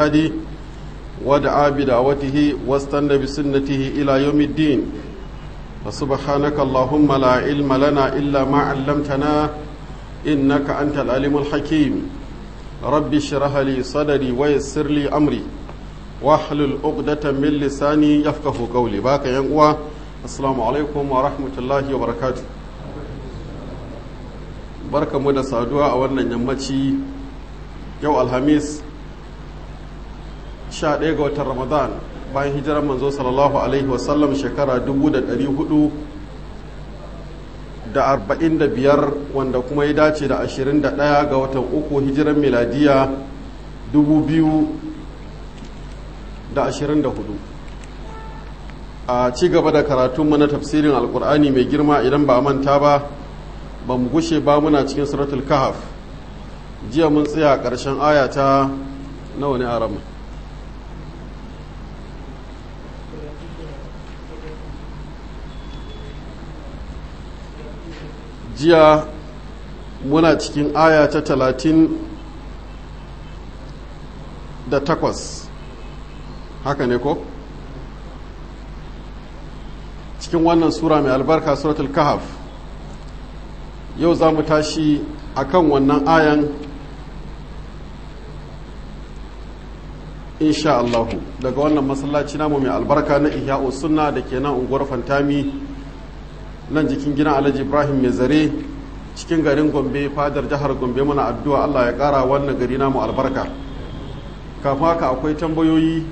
هدي ودعا بدعوته واستنى بسنته إلى يوم الدين وسبحانك اللهم لا علم لنا إلا ما علمتنا إنك أنت العليم الحكيم رب اشرح لي صدري ويسر لي أمري واحلل عقدة من لساني يفقه قولي باك ينقوى السلام عليكم ورحمة الله وبركاته barka mu da saduwa a wannan yammaci yau alhamis 11 ga watan ramadan bayan hijirar manzo sallallahu alaihi wasallam shekara 445 wanda kuma ya dace da 21 ga watan uku hijirar miladiya 2024 a ci gaba da karatunmu na tafsirin alkur'ani mai girma idan ba a manta ba ba mu gushe ba muna cikin suratul kahaf jiya mun tsaya ƙarshen aya ta nawa ne a rama jiya muna cikin aya ta talatin da takwas haka ne ko cikin wannan sura mai albarka suratul kahaf yau za mu tashi akan wannan ayan insha Allahu daga wannan masallaci namu mai albarka na ihya'u sunna da ke nan unguwar fantami nan jikin gidan alhaji ibrahim mai zare cikin garin gombe fadar jihar gombe muna addu'a allah ya kara wannan gari namu albarka kafin haka akwai tambayoyi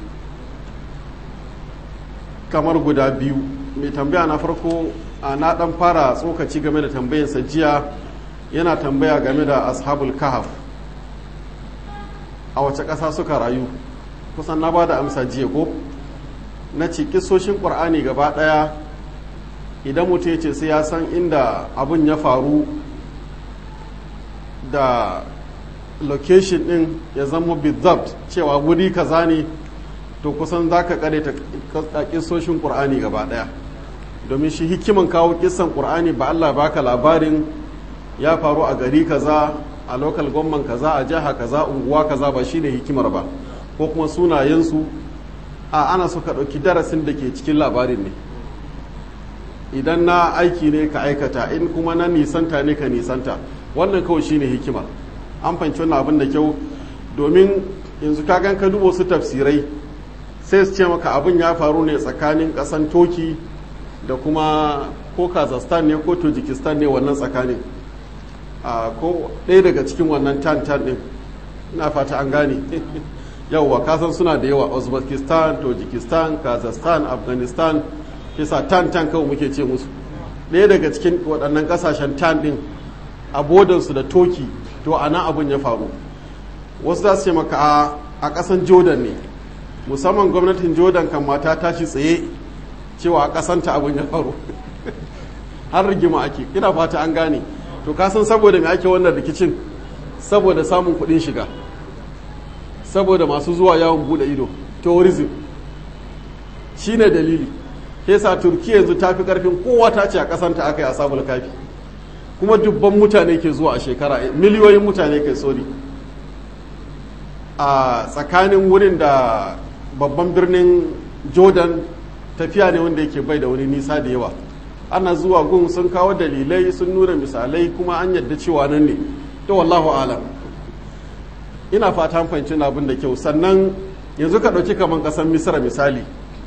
kamar guda biyu mai tambaya na farko a na dan fara tsokaci game da tambayin jiya yana tambaya game da ashabul kahaf a wace ƙasa suka rayu kusan na ba da amsa jiya ko na ce kisoshin ƙur'ani gaba ɗaya idan mutum ya ce sai ya san inda abin ya faru da location ɗin ya zama bizabt cewa wuri kaza ne to kusan za ka kare ta kisoshin ƙur'ani gaba ɗaya domin shi hikiman kawo kisan ƙur'ani ba Allah baka labarin ya faru a gari kaza a lokal gwamman kaza a jiha kaza unguwa kaza ba shine hikimar ba ko kuma sunayensu a ana so ka ɗauki darasin da ke cikin labarin ne idan na aiki ne ka aikata in kuma na nisanta ne ka nisanta wannan kawai shine hikimar an fahimci wannan abin da kyau domin yanzu ka gan ka dubo su tafsirai sai su ce maka abin ya faru ne tsakanin ƙasan toki da kuma ko kazakhstan ne ko tajikistan ne wannan tsakanin ko ɗaya daga cikin wannan tan-tan ɗin na fata an gane yauwa kasan suna da yawa uzbekistan tajikistan kazakhstan afghanistan kisa tan-tan kawai muke ce musu ɗaya daga cikin waɗannan ƙasashen tan ɗin a bodansu da toki to a nan abin ya faru wasu za su ce maka a ƙasan jordan ne musamman gwamnatin jordan kan mata tashi tsaye cewa a kasanta abin ya faru har rigima ake ina fata an gane to kasan saboda mai ake wannan rikicin saboda samun kudin shiga saboda masu zuwa yawon bude ido tourism shine dalili sa turkiya yanzu ta fi karfin kowa ta ce a kasanta aka yi a sabul kafi kuma dubban mutane ke zuwa a shekara miliyoyin mutane kai sori a tsakanin wurin da babban birnin jordan tafiya ne wanda yake bai da wani nisa da yawa ana zuwa gun sun kawo dalilai sun nuna misalai kuma an yadda cewa nan ne to wallahu alam ina fata fahimci abin da kyau sannan yanzu ka ɗauki kamar ƙasar misira misali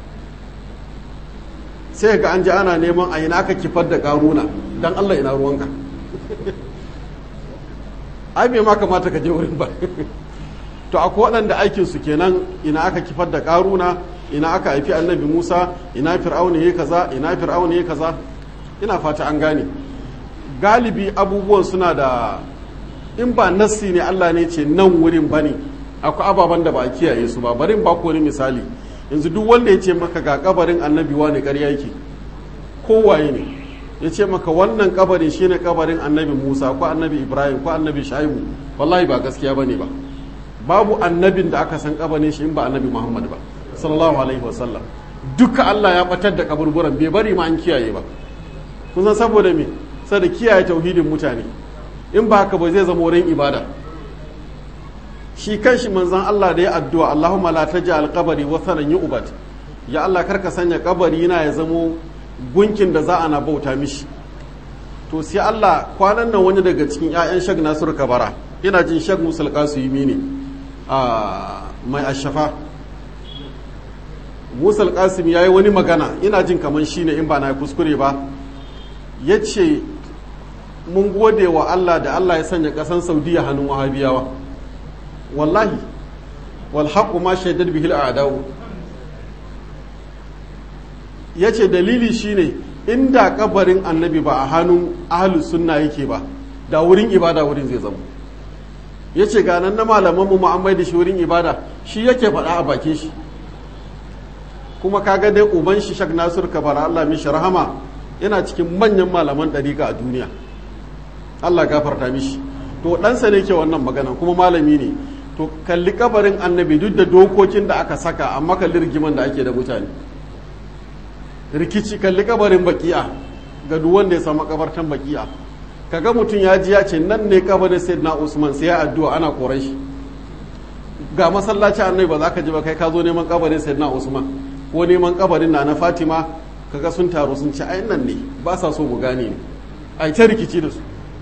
sai ga an ji ana neman a ina aka kifar da ƙaruna don allah ina ruwanka ai bai ma kamata ka je wurin ba to akwai waɗanda aikinsu kenan ina aka kifar da ƙaruna ina aka haifi annabi musa ina fir'auna ya kaza ina fir'auna ya kaza ina fata an gane galibi abubuwan suna da in ba nassi ne allah ne ce nan wurin bane akwai ababen da ba a kiyaye su ba barin ba wani misali yanzu duk wanda ya ce maka ga kabarin annabi wani ƙarya yake kowaye ne ya ce maka wannan kabarin shine kabarin annabi musa ko annabi ibrahim ko annabi shaibu wallahi ba gaskiya bane ba babu annabin da aka san kabarin shi in ba annabi muhammad ba sallallahu alaihi wasallam duka Allah ya batar da kaburburan bai bari ma an kiyaye ba kun san saboda me saboda kiyaye tauhidin mutane in ba haka ba zai zama wurin ibada shi kanshi manzon Allah da ya addu'a Allahumma la taj'al qabri wathanan yu'bad ya Allah karka sanya kabari na ya zamo gunkin da za a na bauta mishi to sai Allah kwanan nan wani daga cikin 'ya'yan shag Nasiru Kabara ina jin shag Musul Qasimi ne a mai ashafa Musul Qasim yayi wani magana ina jin kaman shine in ba na kuskure ba yace mun gode wa Allah da Allah ya sanya kasan Saudiya hannun Wahabiyawa wallahi wal haqqu ma shaidar bihi al yace dalili shine inda kabarin annabi ba a hannun ahlus sunna yake ba da wurin ibada wurin zai zama yace ga nan na malaman mu an da shi wurin ibada shi yake faɗa a bakin shi kuma kaga dai uban shi Shak Nasir Kabara Allah mishi rahama yana cikin manyan malaman ɗariƙa a duniya Allah gafarta mishi to ɗansa ne ke wannan magana kuma malami ne to kalli kabarin annabi duk da dokokin da aka saka amma kalli rigiman da ake da mutane rikici kalli kabarin baki'a ga duk wanda ya samu kabartan baki'a kaga mutum ya ji ya ce nan ne kabarin sayyidina usman sai ya addu'a ana koran shi ga masallaci annabi ba za ka ji ba kai ka zo neman kabarin sayyidina usman ko neman kabarin na na fatima kaga sun taru sun ci ai nan ne ba sa so mu gane ne ai ta rikici da su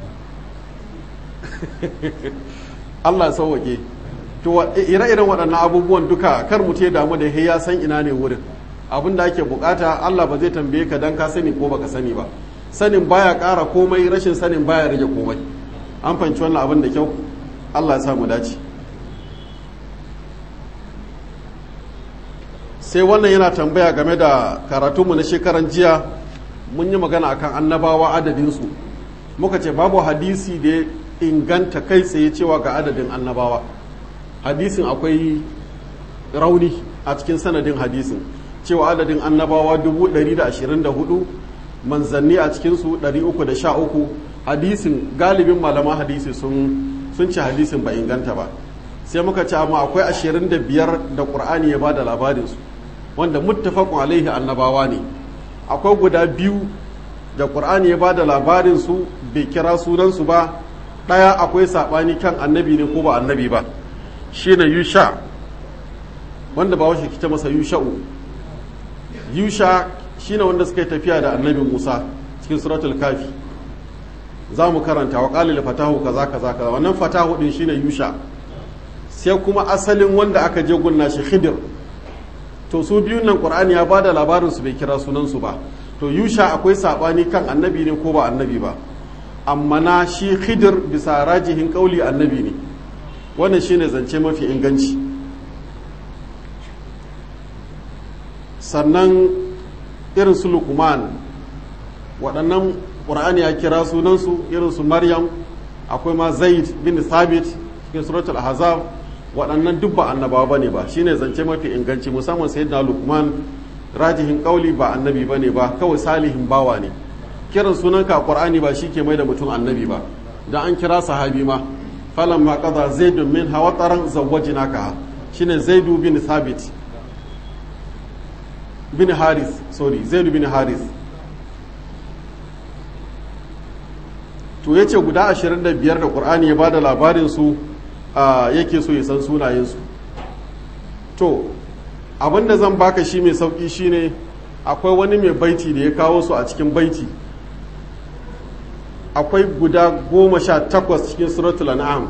Allah ya sauwake to ire-iren waɗannan abubuwan duka kar mu ya damu da ya san ina ne wurin abin da ake bukata Allah ba zai tambaye ka dan ka sani ko baka sani ba sanin baya ƙara komai rashin sanin baya rage komai an fahimci wannan abin da kyau Allah ya sa mu dace sai wannan yana tambaya game da karatunmu na shekaran jiya mun yi magana akan annabawa adadinsu muka ce babu hadisi da ya inganta kai tsaye cewa ga adadin annabawa hadisin akwai rauni a cikin sanadin hadisin cewa adadin annabawa 124 manzanni a cikinsu 313 hadisin galibin malaman hadisi sun ce hadisin ba inganta ba sai muka ce amma akwai 25 da ƙur'ani ya ba da labarinsu wanda muttafaqun alaihi annabawa ne akwai guda biyu da ƙur'ani ya ba da labarinsu bai kira sunansu ba ɗaya akwai saɓani kan annabi ne ko ba annabi ba shi ne yusha wanda ba washe kita masa yusha'u yusha shi ne wanda suka yi tafiya da annabi musa cikin suratul kafi za mu karanta wa ƙalil fatahu kaza kaza kaza wannan fatahu ɗin shi ne yusha sai kuma asalin wanda aka je gunna shi khidir to su biyun nan ƙur'ani ya ba da labarinsu bai kira sunansu ba to yusha akwai saɓani kan annabi ne ko ba annabi ba amma na shi khidir bisa rajihin kauli annabi ne wannan shine zance mafi inganci sannan irin su lukman waɗannan ƙur'ani ya kira sunansu irin su maryam akwai ma zaid bin thabit cikin suratul ahzab waɗannan duk ba annabawa bane ba shine zance mafi inganci musamman sayyidina lukman rajihin kauli ba annabi bane ba kawai salihin bawa ne kiran sunanka a ƙwar'ani ba shi ke mai da mutum annabi ba da an kira sahabi ma falan ma kaza zaidun min hawa tsaron zawajina ka shine zaidu bin thabit bin haris sorry zaidu bin haris to ya ce guda 25 da ƙur'ani ya ba da labarinsu yake so ya san sunayensu to abinda zan baka shi mai sauƙi shine akwai wani mai baiti da ya kawo su a cikin baiti akwai guda goma sha takwas cikin suratul an'am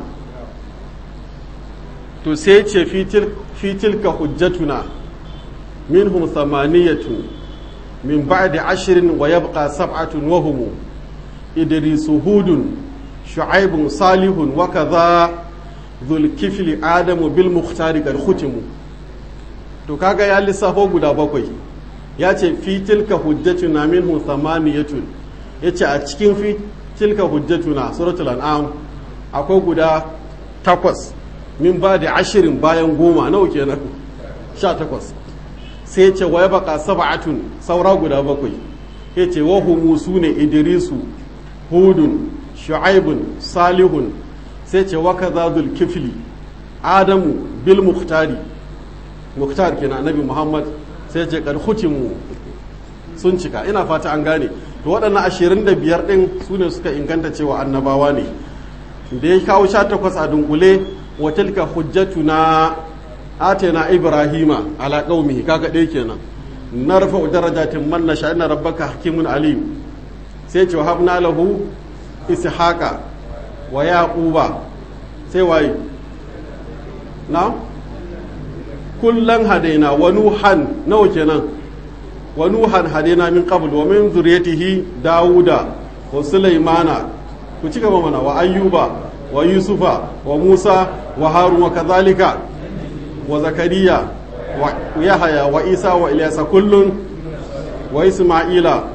to sai ce fitilka hujjatuna minhum thamaniyatun min ba'di ashirin wa yabqa sab'atun wa hum idrisu hudun shu'aibun salihun wa kadha dhul kifli adamu bil mukhtari qad khutimu to kaga ya lissafo guda bakwai ya ce fitilka hujjatuna minhum thamaniyatun yace a cikin fi tilka hujjatuna suratul an'am akwai guda takwas min ba da ashirin bayan goma nawa kenan sha takwas sai ce wa baka sab'atun saura guda bakwai ya ce wa humu su ne idrisu hudun shu'aibun salihun sai ce wa kaza kifli adamu bil muhtari muhtar kenan annabi muhammad sai ce kad khutimu sun cika ina fata an gane to waɗannan ashirin da biyar ɗin su ne suka inganta cewa annabawa ne da ya kawo sha takwas a dunkule wa tilka hujjatuna atayna ibrahima ala qaumihi kaga dai kenan narfa darajatin man nasha inna rabbaka hakimun alim sai ce habna lahu ishaqa wa yaquba sai waye na kullan hadaina wa nuhan nawa kenan wa nuhan hadaina min qabl wa min zuriyatihi dauda wa sulaimana ku ci gaba mana wa ayyuba wa yusufa wa musa wa harun wa kadhalika wa zakariya wa yahaya wa isa wa ilyasa kullun wa isma'ila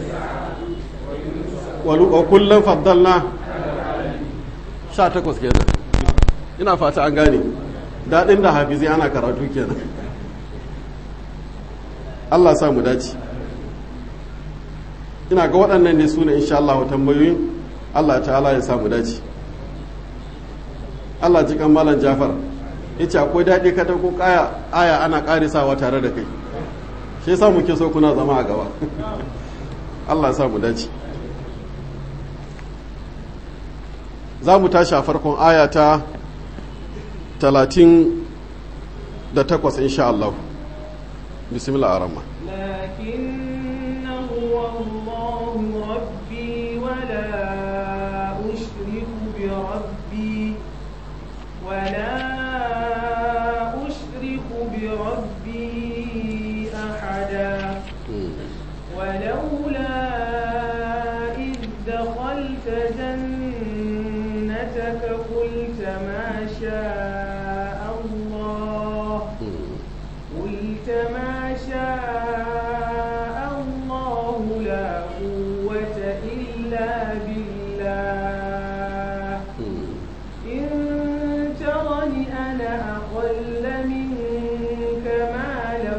wa kullun faddalna 18 kenan ina fata an gane daɗin da hafizi ana karatu kenan Allah sa mu dace ina ga waɗannan ne suna insha Allah tambayoyin Allah ta'ala ya sa mu dace Allah ji kan malam Jafar yace akwai daɗi ka ko kaya aya ana ƙarisawa tare da kai shi yasa muke so kuna zama a gaba Allah ya sa mu dace za mu tashi a farkon aya ta talatin da takwas insha Allah bismillah arama لكن هو الله ربي ولا أشرك بربي ولا أشرك بربي أحدا ولولا إذ دخلت جنتك قلت ما شاء الله قلت ما شاء الله لا قوة إلا بالله إن ترني أنا أقل منك مالا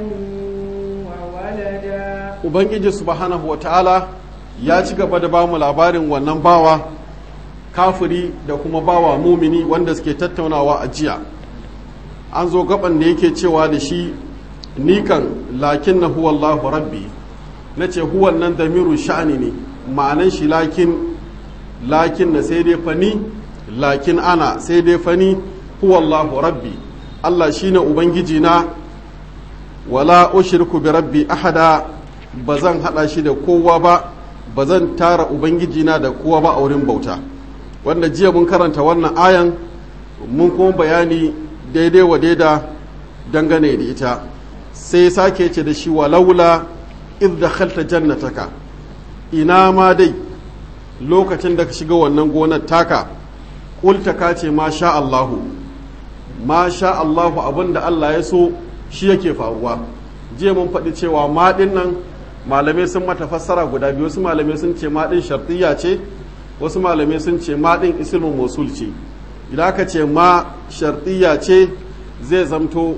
وولدا ubangiji subhanahu wa ta'ala ya ci gaba da bamu labarin wannan bawa kafiri da kuma bawa mumini wanda suke tattaunawa a jiya an zo gaban da yake cewa da shi nikan lakin na huwallahu rabbi na ce huwan nan damiru sha'ani ne ma'anan shi lakin lakin na sai dai fani lakin ana sai dai fani huwallahu rabbi Allah shine ubangiji na wala ushriku bi rabbi ahada ba zan hada shi da kowa ba ba zan tara ubangiji na da kowa ba a wurin bauta wanda jiya mun karanta wannan ayan mun kuma bayani daidai wa daida dangane da ita sai sake ce da shi walaula idh dakhalta jannataka ina ma dai lokacin da ka shiga wannan gonar taka kulta ka ce ma sha Allahu ma sha Allahu abinda Allah ya so shi yake faruwa jiya mun faɗi cewa ma nan malamai sun mata fassara guda biyu wasu malamai sun ce ma ɗin shartiyya ce wasu malamai sun ce ma ɗin ismin mosul ce idan aka ce ma shartiyya ce zai zamto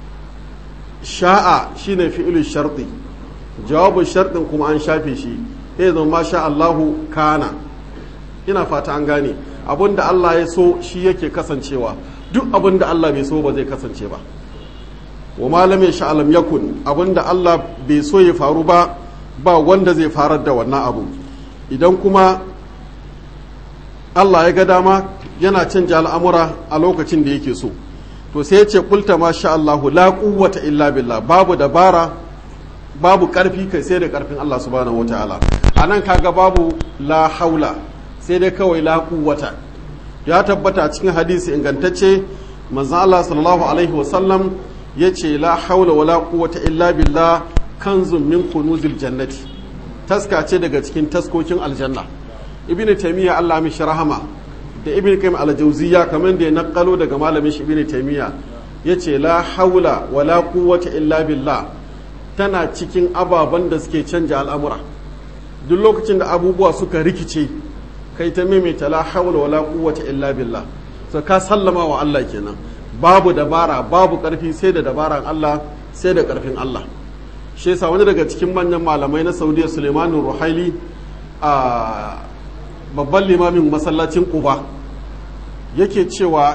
sha'a shine fi'ilul sharti jawabin shartin kuma an shafe shi sai zama ma sha Allahu kana ina fata an gane abinda Allah ya so shi yake kasancewa duk abinda Allah bai so ba zai kasance ba wa malam ya sha'alam yakun abinda Allah bai so ya faru ba ba wanda zai farar da wannan abu idan kuma Allah ya ga dama yana canja al'amura a lokacin da yake so to sai ya ce kulta ma sha Allahu la quwwata illa billah babu dabara babu karfi kai sai da karfin Allah subhanahu wataala anan kaga babu la haula sai dai kawai la quwwata ya tabbata cikin hadisi ingantacce manzo Allah sallallahu alaihi wasallam yace la haula wala quwwata illa billah kanzun min kunuzil jannati taska ce daga cikin taskokin aljanna ibnu taymiya Allah mishi rahama da ibn qayyim al-jawziyya kamar da ya nakalo daga malamin shi ibn taymiya yace la haula wala quwwata illa billah tana cikin ababen da suke canja al'amura duk lokacin da abubuwa suka rikice kai ta maimaita la haula wala quwwata illa billah so ka sallama wa Allah kenan babu dabara babu karfi sai da dabaran Allah sai da karfin Allah shi yasa wani daga cikin manyan malamai na Saudiya Suleimanu Ruhaili a babban limamin masallacin Quba yake cewa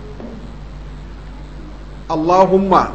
Allahumma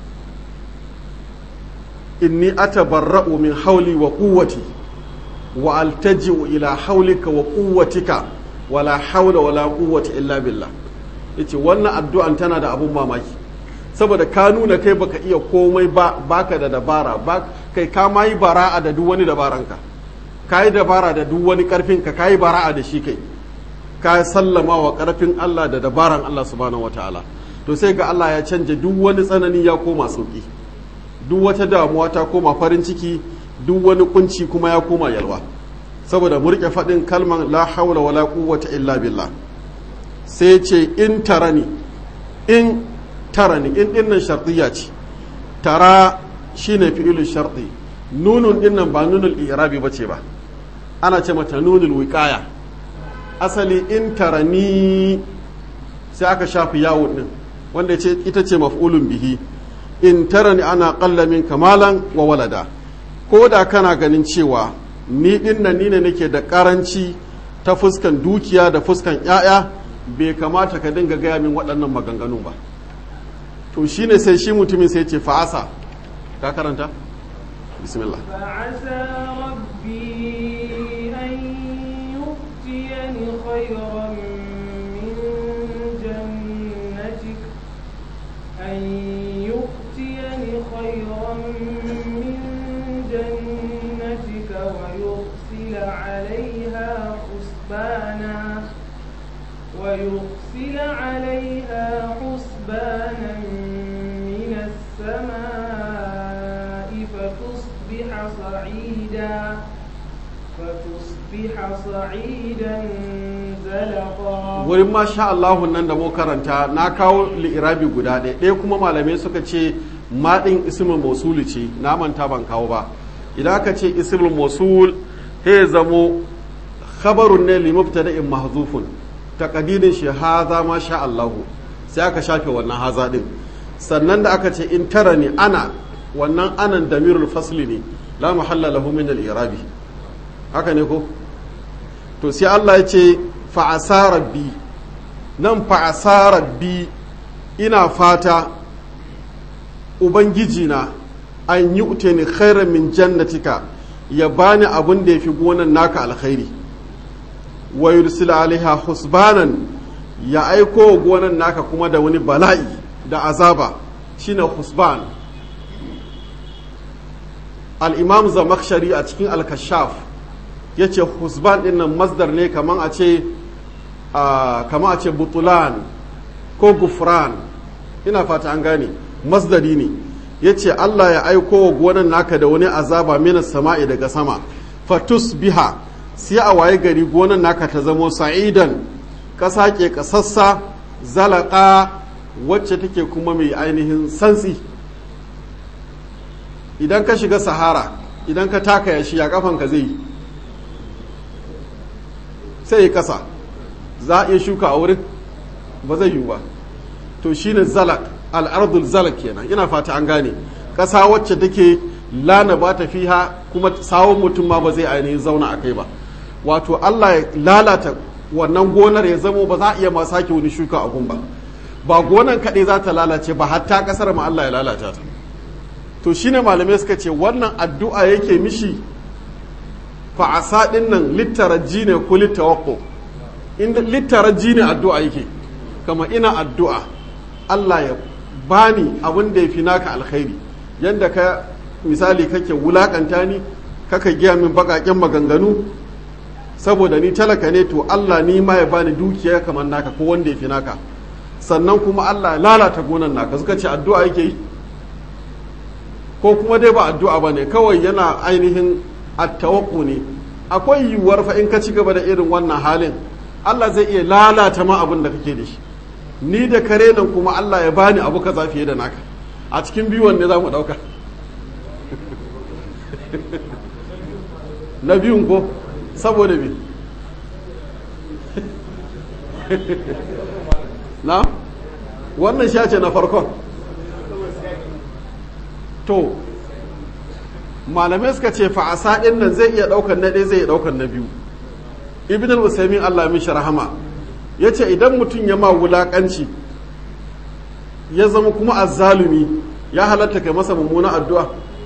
inni atabarra'u min hauli wa quwwati wa altaji'u ila haulika wa quwwatika wala haula wala quwwata illa billah yace wannan addu'an tana da abun mamaki saboda ka nuna kai baka iya komai ba baka da dabara ba kai ka ma yi bara'a da duk wani dabaranka ka yi dabara da duk wani karfin ka ka yi bara'a da shi kai ka sallama wa karfin Allah da dabaran Allah subhanahu wataala to sai ga Allah ya canja duk wani tsanani ya koma sauki duk wata damuwa ta koma farin ciki duk wani kunci kuma ya koma yalwa saboda murke faɗin kalman la haula wala quwwata illa billah sai ce in tarani in tarani in dinnan shartiyya ce tara shine fi'ilul sharti nunun dinnan ba nunul i'rabi bace ba ana ce mata nunul wiqaya asali in tarani sai aka shafi yawon din wanda ce ita ce maf'ulun bihi in tarani ana qalla min kamalan wa walada ko da kana ganin cewa ni dinnan ni ne nake da karanci ta fuskan dukiya da fuskan 'ya'ya bai kamata ka dinga gaya min waɗannan maganganu ba to shine sai shi mutumin sai ce fa'asa ka karanta bismillah فعسى ربي أن يؤتيني خيرا من جنتك أن يؤتيني خيرا من جنتك ويرسل عليها حسبانا ويرسل عليها حسبانا من السماء فتصبح صعيدا فتصبح صعيدا زلقا wurin masha Allahu nan da mu karanta na kawo li'irabi guda ɗaya ɗaya kuma malamai suka ce maɗin ismul mosuli ce na manta ban kawo ba idan aka ce ismul mosul he zamo khabarun ne li mubtada'in mahzufun taqdirin shi haza ma sha Allahu sai aka shafe wannan haza din sannan da aka ce in tara ni ana wannan anan damirul fasli ne la mahalla lahu min al-irabi haka ne ko to sai Allah ya ce fa'asa rabbi nan fa'asa rabbi ina fata ubangijina an yi uteni khairan min jannatika ya bani abin da ya fi gonan naka alkhairi wa yursila alaiha husbanan ya aiko gonan naka kuma da wani bala'i da azaba shine husban al-imam zamakshari a cikin al-kashaf ya ce husban ɗin nan masdar ne kaman a ce kaman a ce butulan ko gufran ina fata an gane masdari ne ya ce allah ya aiko wa gonan naka da wani azaba minas sama'i daga sama fatus biha sai a waye gari gonan naka ta zamo sa'idan ƙasa ke ƙasassa zalaka wacce take kuma mai ainihin santsi idan ka shiga sahara idan ka taka yashi ya kafanka zai yi sai ya kasa za a iya shuka a wurin ba zai yiwu ba to shine zalak al'ardul zalak kenan ina fata an gane ƙasa wacce take lana ba ta fiha kuma sawon mutum ma ba zai ainihin zauna a kai ba wato Allah ya lalata wannan gonar ya zamo ba za a iya ma sake wani shuka a gun ba ba gonan kaɗai za ta lalace ba hatta ƙasar ma Allah ya lalata ta to shine malamai suka ce wannan addu'a yake mishi fa'asa ɗin nan littaraji ne ko littawakko inda littaraji ne addu'a yake kama ina addu'a Allah ya bani abin da ya fi naka alkhairi yadda ka misali kake wulakanta ni kaka giya min baƙaƙen maganganu saboda ni talaka ne to Allah ni ma ya bani dukiya kamar naka ko wanda ya fi naka sannan kuma Allah ya lalata gonan naka suka ce addu'a yake yi ko kuma dai ba addu'a ba ne kawai yana ainihin attawakku ne akwai yiwuwar fa in ka ci gaba da irin wannan halin Allah zai iya lalata ma abin da kake da shi ni da kare nan kuma Allah ya bani abu kaza fiye da naka a cikin biyun ne za mu ɗauka na biyun ko saboda me na wannan shace na farkon to malamai suka ce fa'asa ɗin nan zai iya ɗaukar na ɗaya zai iya ɗaukar na biyu ibn al-usaimin allah mishi rahama ya ce idan mutum ya ma wulaƙanci ya zama kuma azzalumi ya halatta kai masa mummuna addu'a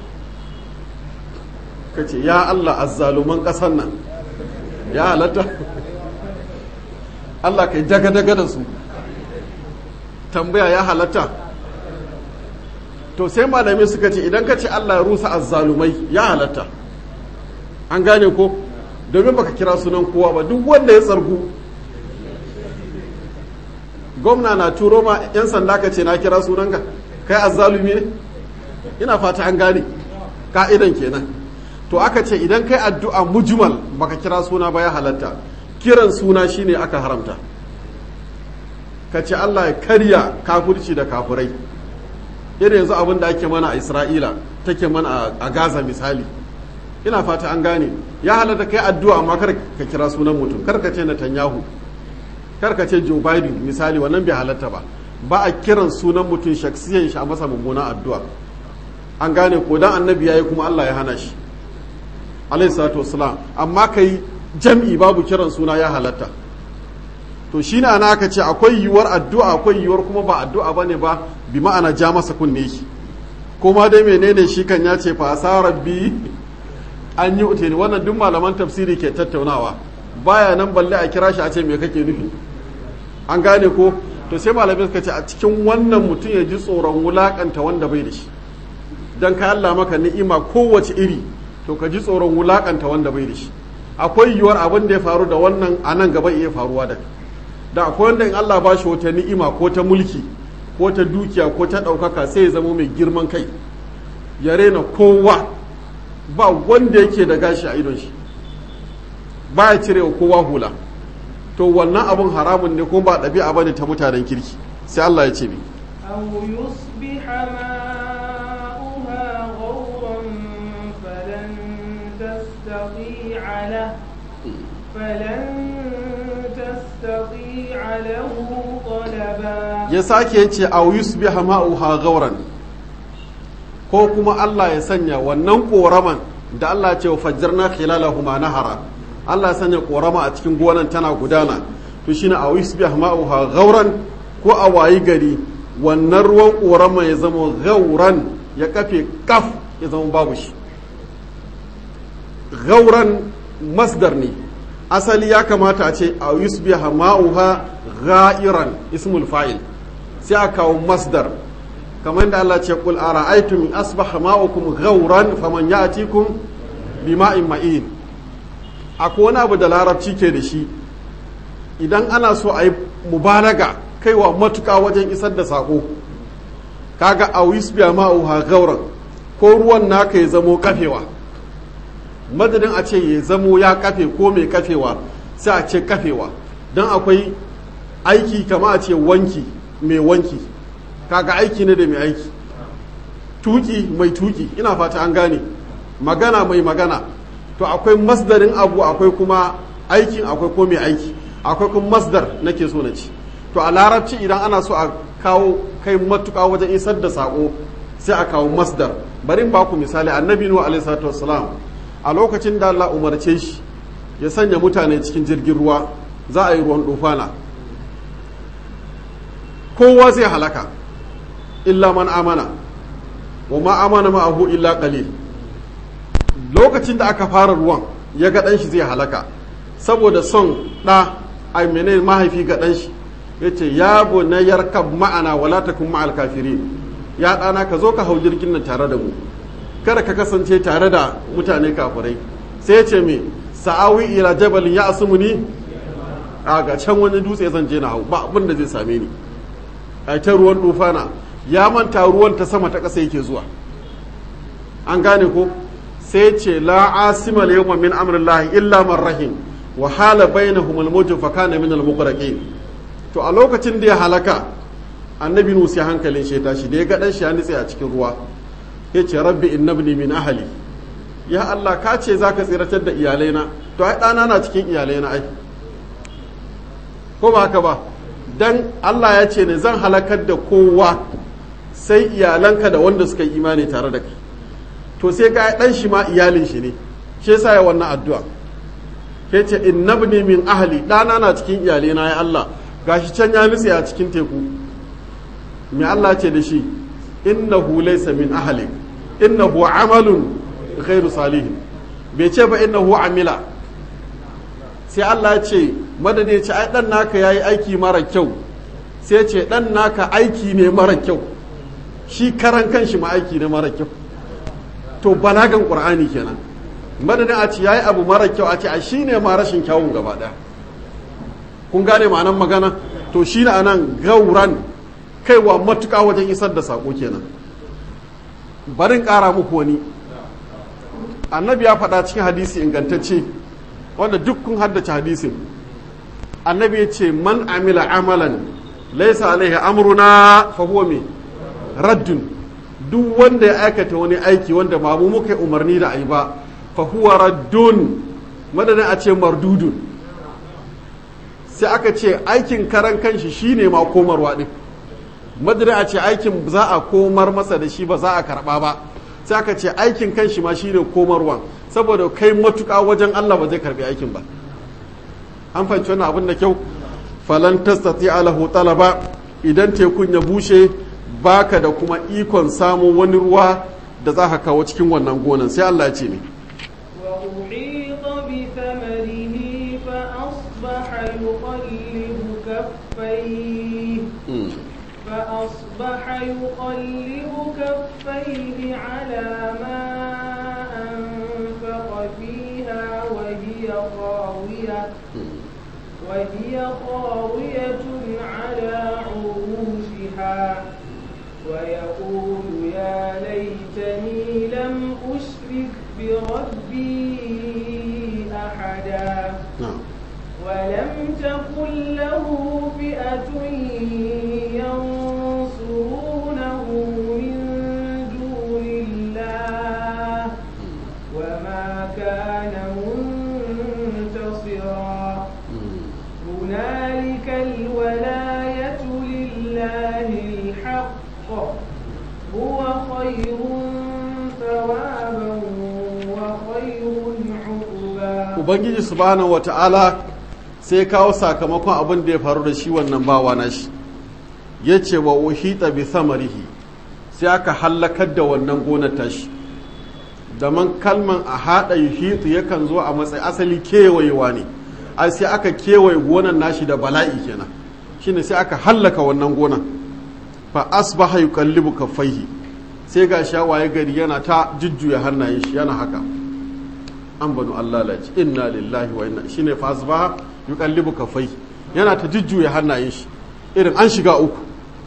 ka ce ya allah azzaluman ƙasar nan ya halatta allah kai daga-daga da su tambaya ya halatta to sai malami suka ce idan ka ce Allah ya rusa azzalumai ya halatta an gane ko domin baka kira sunan kowa ba duk wanda ya tsargu gwamna na turo ma 'yan sanda ka ce na kira sunanka kai azzalumi ne ina fata an gane ka'idan kenan to aka ce idan kai addu'a mujmal baka kira suna ba ya halatta kiran suna shine aka haramta ka ce Allah ya karya kafirci da kafurai irin yanzu abin da ake mana a Isra'ila take mana a Gaza misali ina fata an gane ya halatta kai addu'a amma kar ka kira sunan mutum kar ka ce Netanyahu kar ka ce Joe Biden misali wannan bai halatta ba ba a kiran sunan mutum shaksiyan shi a masa mummuna addu'a an gane ko dan annabi yayi kuma Allah ya hana shi alayhi salatu wassalam amma kai jam'i babu kiran suna ya halatta to shine ana aka ce akwai yiwuwar addu'a akwai yiwuwar kuma ba addu'a bane ba bi ma'ana ja masa kunne shi kuma dai menene shi kan ya ce fa sa rabbi an yi uteni wannan duk malaman tafsiri ke tattaunawa baya nan balle a kira shi a ce me kake nufi an gane ko to sai malamai suka ce a cikin wannan mutum ya ji tsoron wulakanta wanda bai da shi dan ka Allah maka ni'ima kowace iri to ka ji tsoron wulakanta wanda bai da shi akwai yiwuwar abin da ya faru da wannan a nan gaba iya faruwa da da akwai wanda in Allah ba shi wata ni'ima ko ta mulki ko ta dukiya ko ta ɗaukaka sai ya zama mai girman kai ya rena kowa ba wanda yake da gashi a idon shi ba ya cire wa kowa hula to wannan abun haramun ne kuma ba ɗabi'a bane ta mutanen kirki sai Allah ya ce mi أو يصبح ماؤها غورا فلن تستطيع له فلن تستطيع له طلبا ya sake yace aw yusbiha ma'uha gauran ko kuma Allah ya sanya wannan koraman da Allah ya ce wa fajjarna khilalahuma nahara Allah ya sanya korama a cikin gonan tana gudana to shine aw yusbiha ma'uha gauran ko a wayi gari wannan ruwan korama ya zama gauran ya kafe kaf ya zama babu shi gauran masdar ne asali ya kamata a ce a yusbiha ma'uha ga'iran ismul fa'il sai a kawo masdar kamar da Allah ce kul ara'aytum in asbaha ma'ukum ghauran faman ya'tikum bima'in ma'in akwai wani abu da larabci ke da shi idan ana so a yi mubalaga kaiwa matuka wajen isar da sako kaga a yusbiha ma'uha gauran ko ruwan naka ya zamo kafewa madadin a ce ya zamo ya kafe ko mai kafewa sai a ce kafewa don akwai aiki kama a ce wanki mai wanki kaga aiki ne da mai aiki tuki mai tuki ina fata an gane magana mai magana to akwai masdarin abu akwai kuma aikin akwai ko mai aiki akwai kuma masdar nake so na ci to a larabci idan ana so a kawo kai matuka wajen isar da sako sai a kawo masdar bari in baku misali annabi nuhu alaihi salatu wassalam a lokacin da Allah umarce shi ya sanya mutane cikin jirgin ruwa za a yi ruwan dufana kowa zai halaka illa man amana wa ma amana ma'ahu illa qalil lokacin da aka fara ruwan ya ga ɗanshi zai halaka saboda son ɗa a menene mahaifi ga ɗanshi ya ce ya na yarkab ma'ana wala takun ma'al kafirin ya ɗana ka zo ka hau jirgin nan tare da mu kada ka kasance tare da mutane kafirai sai ce me sa'awi ila jabalin ya asumuni a ga can wani dutse zan je na hau ba abin da zai same ni a ta ruwan dufana ya manta ruwan ta sama ta ƙasa yake zuwa an gane ko sai ce la asima al yawma min amrillahi illa man rahim wa hala bainahum al mawj fa kana min al muqraqin to a lokacin da ya halaka annabi nusa hankalin shi tashi da ya ga dan shi ya nitse a cikin ruwa ya ce rabbi innabni min ahali ya Allah ka ce za ka tsiratar da iyalaina to ai ɗana na cikin iyalaina ai ko ba haka ba dan Allah ya ce ne zan halakar da kowa sai iyalanka da wanda suka yi imani tare da kai to sai ga ɗan shi ma iyalin shi ne shi yasa ya wannan addu'a ke ce innabni min ahali ɗana na cikin iyalaina ya Allah gashi can ya nutse a cikin teku me Allah ce da shi innahu laysa min ahlik innahu amalun ghairu salihin bai ce ba innahu amila sai Allah ya ce madadi ya ce ai dan naka yayi aiki mara kyau sai ce dan naka aiki ne mara kyau shi karan kanshi ma aiki ne mara kyau to balagan qur'ani kenan madadin a ce yayi abu mara kyau a ce a shine ma rashin kyawun gaba daya kun gane ma'anan magana to shine anan gauran kaiwa matuƙa wajen isar da sako kenan barin ƙara muku wani annabi ya faɗa cikin hadisi ingantacce wanda duk kun haddace hadisin annabi ya ce man amila amalan laisa alaihi amruna fa huwa me raddun duk wanda ya aikata wani aiki wanda ba mu muka umarni da ayi ba fa huwa raddun madadin a ce mardudun sai aka ce aikin karan kanshi shine ma komarwa din madadin a ce aikin za a komar masa da shi ba za a karba ba sai aka ce aikin kanshi ma shine komarwa saboda kai matuƙa wajen Allah ba zai karbi aikin ba an fahimci wannan abin da kyau falan tastati alahu talaba idan tekun ya bushe baka da kuma ikon samun wani ruwa da za ka kawo cikin wannan gonan sai Allah ya ce ne وأحيط بثمره فأصبح يقلب كفيه فأصبح يقلب كفيه على ما أنفق فيها وهي خاوية وهي خاوية على عروشها ويقول يا ليتني لم أشرك بربي أحدا na'am ولم تكن له فئة ينصرونه من دون الله وما كان منتصرا هنالك الولاية لله الحق هو خير ثوابا وخير عقبا ubangiji subhanahu wata'ala sai kawo sakamakon abin da ya faru da shi wannan bawa na shi ya ce wa uhita bi samarihi sai aka hallakar da wannan gonar tashi da man kalman a haɗa yuhitu yakan zo a matsayi asali kewayewa ne ai sai aka kewaye gonar nashi da bala'i kenan shine sai aka hallaka wannan gonar fa asbaha yuqallibu kaffaihi sai ga shawaye gari yana ta jujjuya hannayen shi yana haka an banu Allah laji inna lillahi wa inna shine fa asbaha yuqallibu kaffaihi yana ta jujjuya hannayen shi irin an shiga uku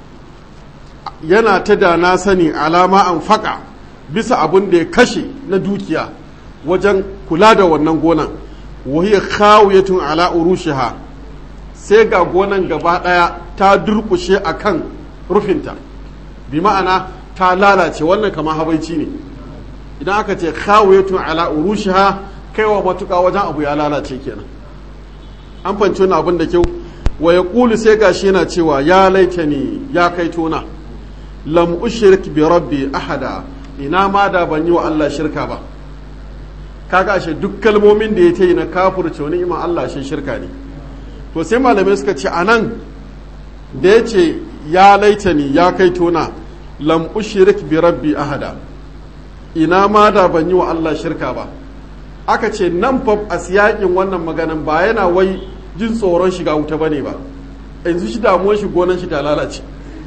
yana ta da na sani alama an faka bisa abin da ya kashe na dukiya wajen kula da wannan gonan wahiyar khawiyatun ala urushiha sai ga gonan gaba daya ta durkushe akan rufinta bi ma'ana ta lalace wannan kama habaici ne idan aka ce khawiyatun ala urushiha kaiwa matuka wajen abu ya lalace kenan an fanci wani abin da kyau wa ya ƙulu sai gashi yana cewa ya laitani ya kai tona lam ushrik bi rabbi ahada ina ma da ban yi wa Allah shirka ba kaga ashe duk kalmomin da ya ta yi na kafurce wani iman Allah shi shirka ne to sai malamai suka ce anan da ya ce ya laitani ya kai tona lam ushrik bi rabbi ahada ina ma da ban yi wa Allah shirka ba aka ce nan fa a siyakin wannan maganan ba yana wai jin tsoron shiga wuta bane ba yanzu shi damuwar shi gonan shi ta lalace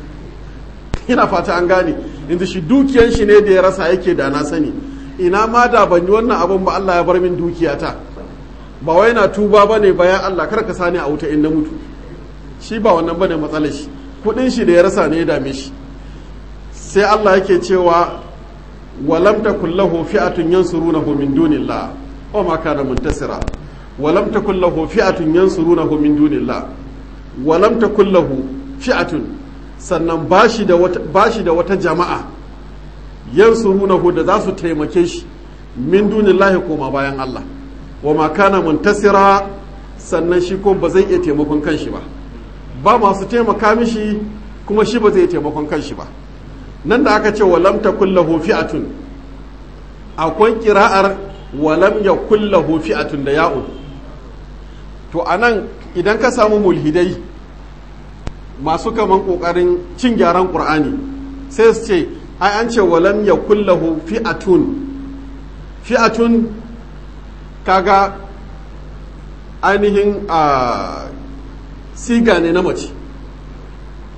ina fata an gane yanzu shi dukiyan shi ne da ya rasa yake da na sani ina ma da ban yi wannan abin ba Allah ya bar min dukiyata ba wai na tuba bane bayan Allah kar ka sani a wuta in na mutu shi ba wannan bane matsalar shi kudin shi da ya rasa ne ya dame shi sai Allah yake cewa walam takul lahu fi'atun yansurunahu min dunillah wa ma kana muntasira walam takul lahu fi'atun yansurunahu min dunillah walam takul lahu fi'atun sannan bashi da wata bashi da wata jama'a yansurunahu da za su taimake shi min dunillahi koma bayan Allah wa ma kana muntasira sannan shi ko ba zai iya taimakon kanshi ba ba masu taimaka mishi kuma shi ba zai iya taimakon kanshi ba nan da aka ce walam takul lahu fi'atun akwai kira'ar walam yakul lahu fi'atun da ya'un to anan idan ka samu mulhidai masu kaman kokarin cin gyaran qur'ani sai su ce ai an ce walam yakul lahu fi'atun fi'atun kaga ainihin a siga ne na mace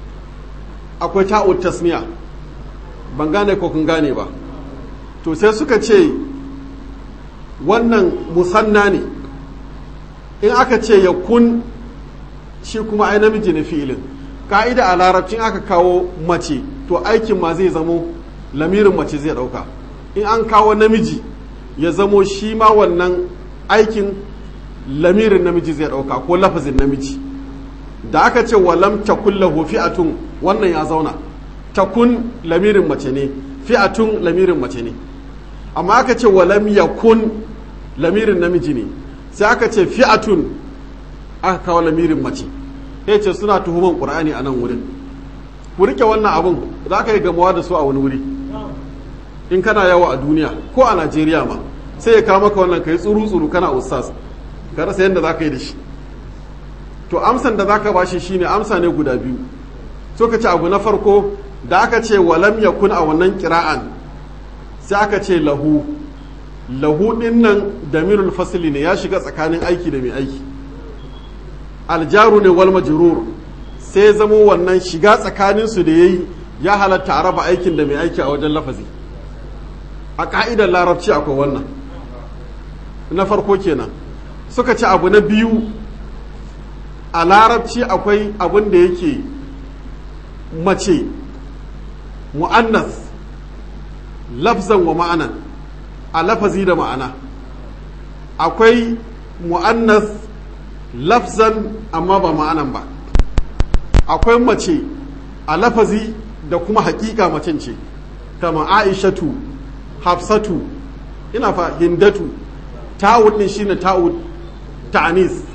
akwai ta'ud tasniya ban gane ko kun gane ba to sai suka ce wannan musanna ne in aka ce ya kun shi kuma ai namiji na fi'ilin ka'ida a larabcin aka kawo mace to aikin ma zai zamo lamirin mace zai dauka in an kawo namiji ya zamo shi ma wannan aikin lamirin namiji zai dauka ko lafazin namiji da aka ce walam takun lahu fi'atun wannan ya zauna takun lamirin mace ne fi'atun lamirin mace ne amma aka ce walam yakun lamirin namiji ne sai aka ce fi'atun aka kawo lamirin mace ya ce suna tuhuman ƙur'ani a nan wurin ku rike wannan abun za ka yi gamawa da su a wani wuri in kana yawo a duniya ko a najeriya ma sai ya kawo maka wannan ka yi tsuru-tsuru kana ustaz ka rasa yadda za ka yi da shi to amsan da za ka bashi shine amsa ne guda biyu so ka ce abu na farko da aka ce walam yakun a wannan kira'an sai aka ce lahu lahu din nan damirul fasili ne ya shiga tsakanin aiki da mai aiki aljaru ne wal majrur sai zamo wannan shiga tsakanin su da yayi ya halatta a raba aikin da mai aiki a wajen lafazi a ka'idar larabci akwai wannan na farko kenan suka ci abu na biyu a larabci akwai abin da yake mace mu'annas lafzan wa ma'anan a lafazi da ma'ana akwai mu'annas lafzan amma ba ma'anan ba akwai mace a lafazi da kuma hakika macen ce kama aishatu hafsatu ina fa hindatu ta'ud din shine ta'ud ta'anis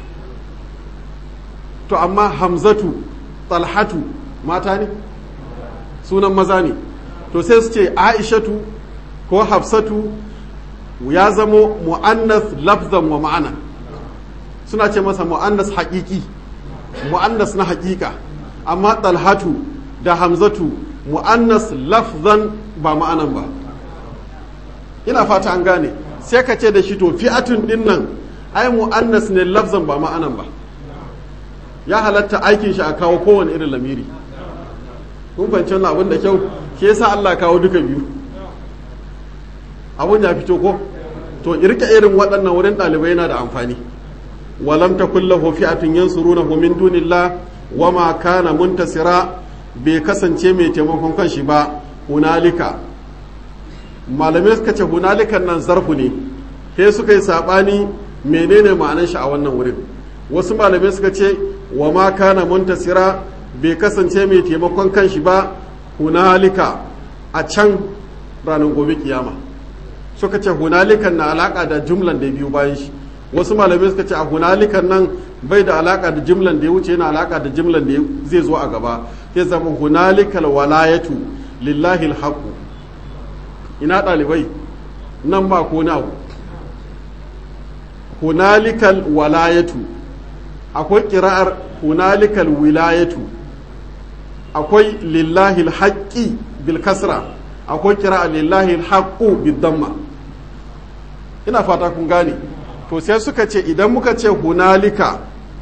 to amma hamzatu talhatu mata ne sunan maza ne to sai su ce aishatu ko hafsatu ya zamo mu'annas lafzan wa ma'ana suna ce masa mu'annas haƙiƙi mu'annas na haƙiƙa amma talhatu da hamzatu mu'annas lafzan ba ma'anan ba ina fata an gane sai ka ce da shi to fi'atun din nan ai mu'annas ne lafzan ba ma'anan ba ya halatta aikin shi a kawo kowane irin lamiri kun fahimci wannan abin da kyau ke yasa Allah kawo duka biyu abun ya fito ko to irka irin waɗannan wurin ɗalibai yana da amfani walam takul lahu fi'atun yansurunahu min dunillah wama kana muntasira bai kasance mai taimakon kanshi ba hunalika malamai suka ce hunalikan nan zarfu ne sai suka yi sabani menene ma'anar shi a wannan wurin wasu malamai suka ce wa ma kana muntasira bai kasance mai taimakon kanshi ba hunalika a can ranar gobe kiyama suka ce hunalikan na alaka da jumlan da biyu bayan shi wasu malamai suka ce a hunalikan nan bai da alaka da jimlan da ya wuce yana alaka da jimlan da zai zo a gaba sai zama hunalikal walayatu lillahi alhaqu ina ɗalibai nan ba ko na hunalikal walayatu akwai kira'ar hunalikal wilayatu akwai lillahi alhaqi bil kasra akwai kira'ar lillahi alhaqu bid damma ina fata kun gane to sai suka ce idan muka ce hunalika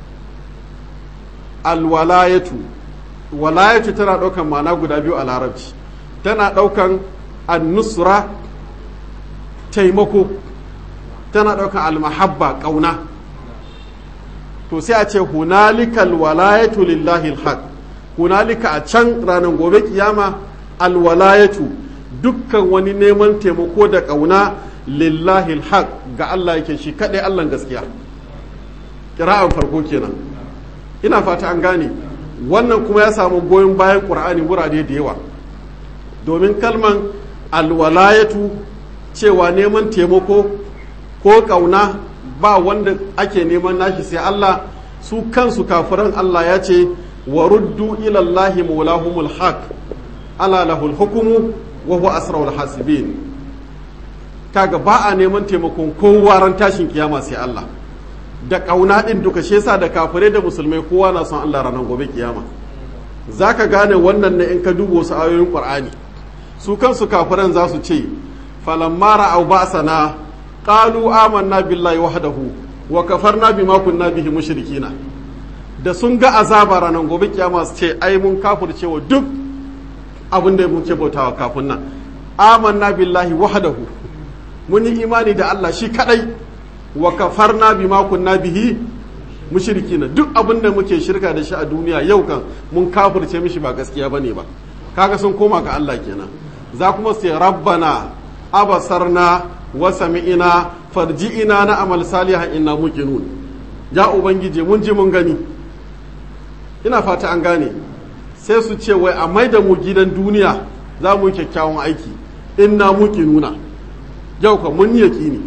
alwalayatu walayatu tana ɗaukan ma'ana guda biyu a larabci tana ɗaukan annusra taimako tana ɗaukan almahabba ƙauna to sai a ce hunalika alwalayatu lillahi alhaq hunalika a can ranar gobe kiyama alwalayatu dukkan wani neman taimako da ƙauna lillahi alhaq ga Allah yake shi kaɗai Allah gaskiya kira'an farko kenan ina fata an gane wannan kuma ya samu goyon bayan ƙur'ani wurare da yawa domin kalman alwalayatu cewa neman taimako ko ƙauna ba wanda ake neman nashi sai Allah su kansu kafiran Allah ya ce wa ruddu ilallahi maulahumul haq ala lahul hukumu wa huwa asraul hasibin kaga ba a neman taimakon kowa ran tashin kiyama sai Allah da ƙauna ɗin duka shi yasa da kafirai da musulmai kowa na son Allah ranar gobe kiyama zaka gane wannan ne in ka duba wasu ayoyin Qur'ani su kansu kafiran za su ce falamma ra'aw ba'sana qalu amanna billahi wahdahu wa kafarna bima kunna bihi mushrikina da sun ga azaba ranar gobe kiyama su ce ai mun kafirce wa duk abin da muke bautawa kafin nan amanna billahi wahdahu mun yi imani da Allah shi kadai wa kafarna bima kunna bihi mushrikina duk abin da muke shirka da shi a duniya yau kan mun kafirce mishi ba gaskiya bane ba kaga sun koma ga Allah kenan za kuma sai rabbana abasarna wa sami'ina farji'ina na amal salihan inna muqinun ya ubangije mun ji mun gani ina fata an gane sai su ce wai a maida mu gidan duniya za mu yi kyakkyawan aiki inna muqinuna yau kan mun yi yaqini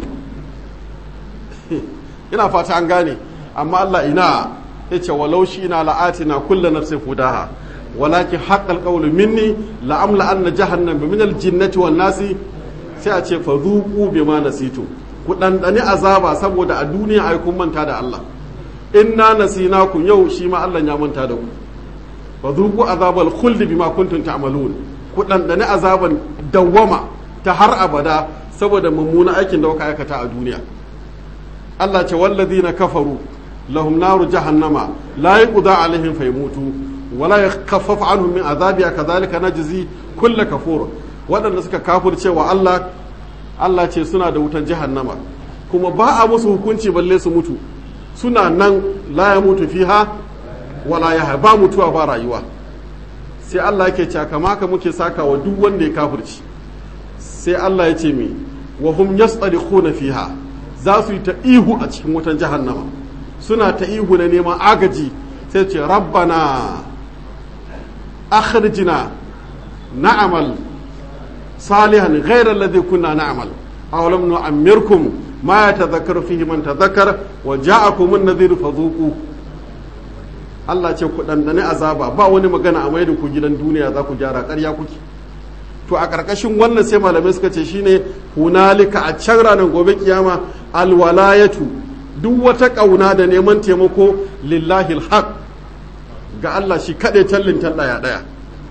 ina fata an gane amma Allah ina yace walau shi ina la'atina kullu nafsin hudaha walakin haqqal qawlu minni la'amla anna jahannama min al-jinnati wan nasi sai a ce fa zuqu bima nasitu ku dandani azaba saboda a duniya ai kun manta da Allah inna nasinakum yau shi ma Allah ya manta da ku fa zuqu azabal khuldi bima kuntum ta'malun ku dandani azaban dawwama ta har abada saboda mummuna aikin da kuka aikata a duniya Allah ce walladina kafaru lahum naru jahannama la yuqda alaihim fayamutu wala yakhaffafu anhum min azabiha kadhalika najzi kull kafur waɗanda suka kafirce wa Allah Allah ce suna da wutan jahannama kuma ba a musu hukunci balle su mutu suna nan la ya mutu fiha wala ya ba mutuwa ba rayuwa sai Allah yake cewa kama ka muke saka wa duk wanda ya kafirci sai Allah ya ce mi wa hum yastarihuna fiha za su yi ta ihu a cikin wutan jahannama suna ta ihu na neman agaji sai ce rabbana akhrijna na'amal salihan ghayra alladhi kunna na'mal aw lam nu'ammirkum ma yatadhakkaru fihi man tadhakkara wa ja'akum an-nadhiru fadhuqu Allah ce ku dandane azaba ba wani magana a mai da ku gidan duniya za ku gyara ƙarya kuke to a ƙarƙashin wannan sai malamai suka ce shine hunalika a can ranar gobe kiyama alwalayatu duk wata ƙauna da neman taimako lillahi alhaq ga Allah shi kaɗai tallin ɗaya ɗaya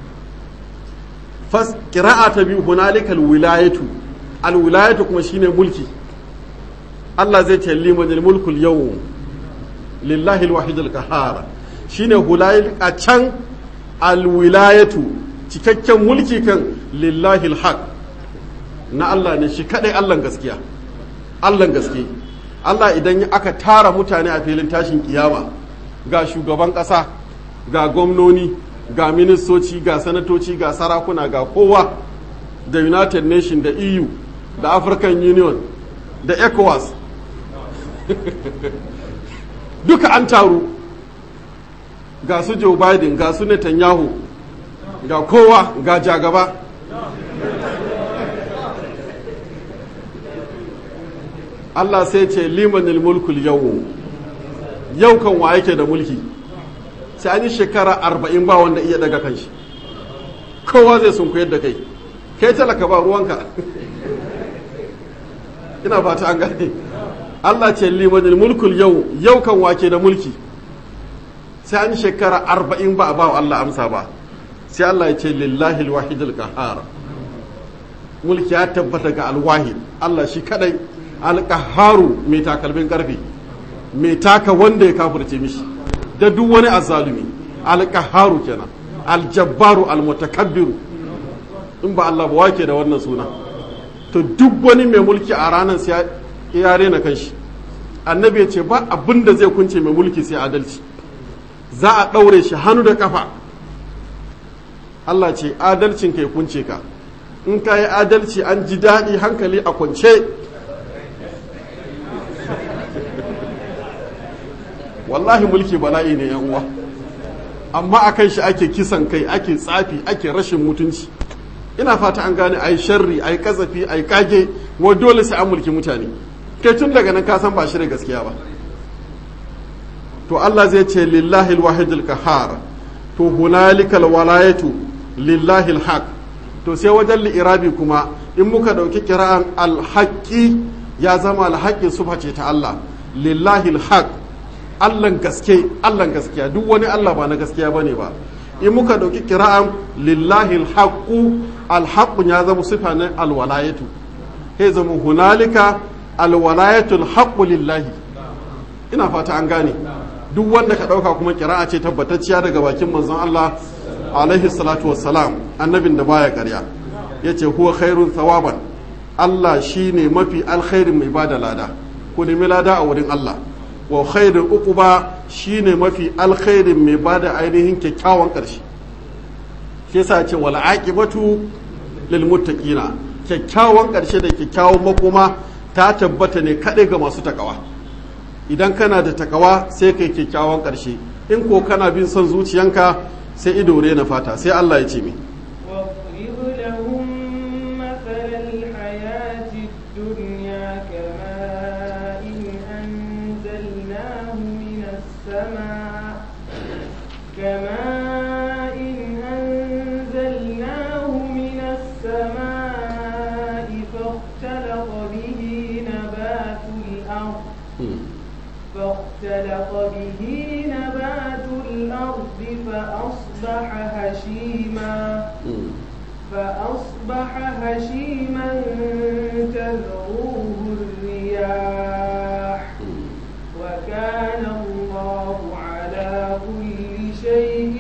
fas ƙira'a ta biyu hunalika alwilayatu alwilayatu kuma shine mulki Allah zai ce liman mulkul yau lillahi alwahid alqahar shine hulayil a can alwilayatu cikakken mulki kan lillahi alhaq na Allah ne shi kadai Allah gaskiya Allah gaske Allah idan aka tara mutane a filin tashin kiyama ga shugaban ƙasa ga gwamnoni ga ministoci ga sanatoci ga sarakuna ga kowa da united nation da eu da african union da ecowas duka an taru ga su joe biden ga su netanyahu ga kowa ga jagaba Allah sai ce limanil mulkul yau yau kan wa yake da mulki sai an yi shekara arba'in ba wanda iya daga kanshi kowa zai sun da kai kai talaka ba ruwanka ina fata an gane Allah ce limanil mulkul yau yau kan wake da mulki sai an yi shekara arba'in ba a ba Allah amsa ba sai Allah ya ce lillahi alwahid alqahar mulki ya tabbata ga alwahid Allah shi kadai alqaharu mai takalmin karfe mai taka wanda ya kafirce mishi da duk wani azzalumi alqaharu kenan aljabbaru almutakabbiru in ba Allah ba wake da wannan suna to duk wani mai mulki a ranar sai ya rena kanshi annabi ya ce ba abin da zai kunce mai mulki sai adalci za a ɗaure shi hannu da kafa Allah ce adalcin ka ya kunce ka in ka yi adalci an ji daɗi hankali a kwance wallahi mulki bala'i ne yan uwa amma a kan shi ake kisan kai ake tsafi ake rashin mutunci ina fata an gane ai sharri ai kazafi ai kage wa dole sai an mulki mutane kai tun daga nan ka san ba shi da gaskiya ba to Allah zai ce lillahi alwahid alqahar to hunalika alwalayatu lillahi alhaq to sai wajen li'irabi kuma in muka dauki kira'an alhaqi ya zama alhaqi sufa ce ta Allah lillahi alhaq Allah gaske Allah gaskiya duk wani Allah ba na gaskiya bane ba in muka dauki kira'an lillahi alhaqu alhaqu ya zama sifa na alwalayatu sai zama hunalika alwalayatu alhaqu lillahi ina fata an gane duk wanda ka dauka kuma kira'a ce tabbatacciya daga bakin manzon Allah alaihi salatu wassalam annabin da baya ƙarya yace huwa khairun thawaban Allah shine mafi alkhairin mai bada lada ku nemi lada a wurin Allah wa khairul uquba shine mafi alkhairin mai bada ainihin kyakkyawan ƙarshe shi yasa ce wal aqibatu lil muttaqina kyakkyawan ƙarshe da kyakkyawan makoma ta tabbata ne kaɗai ga masu takawa idan kana da takawa sai kai kyakkyawan ƙarshe in ko kana bin son zuciyanka sai ido na fata sai Allah ya ce mi واضرب لهم مثل الحياة الدنيا كماء أنزلناه من السماء كماء أنزلناه من السماء فاختلط به نبات الأرض فاختلط به نبات الأرض فأصبح هشيما فأصبح هشيما تذروه الرياح وكان الله على كل شيء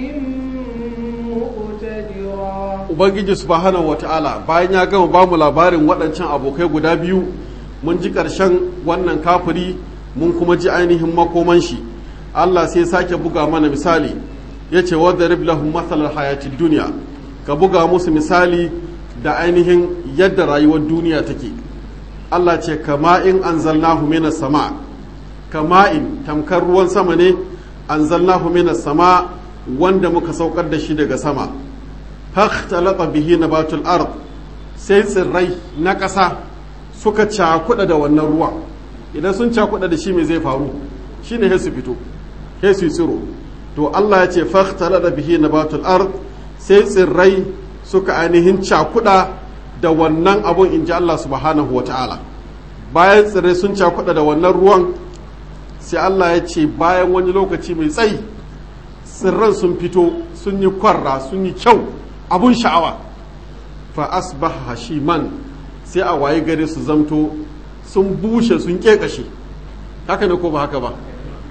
مقتدرا ubangiji subhanahu wata'ala bayan ya gama bamu labarin waɗancan abokai guda biyu mun ji ƙarshen wannan kafiri mun kuma ji ainihin makoman shi Allah sai sake buga mana misali ya ce wadda lahum matsalar hayatid duniya ka buga musu misali da ainihin yadda rayuwar duniya take Allah ce kama'in anzalnahu minas sama kama'in tamkar ruwan sama ne anzalnahu minas sama wanda muka saukar da shi daga sama fakhtalata bihi nabatul ard sai tsirrai na ƙasa suka cakuɗa da wannan ruwa idan sun cakuɗa da shi me zai faru shine sai su fito sai su tsiro to Allah ya ce fakhtalata bihi nabatul ard sai tsirrai suka ainihin cakuɗa da wannan abun in ji Allah subhanahu wa ta'ala bayan tsirrai sun cakuɗa da wannan ruwan sai Allah ya ce bayan wani lokaci mai tsayi tsirran sun fito sun yi kwarra sun yi kyau abun sha'awa fa asbaha hashiman sai a waye gare su zamto sun bushe sun kekashe haka ne ko ba haka ba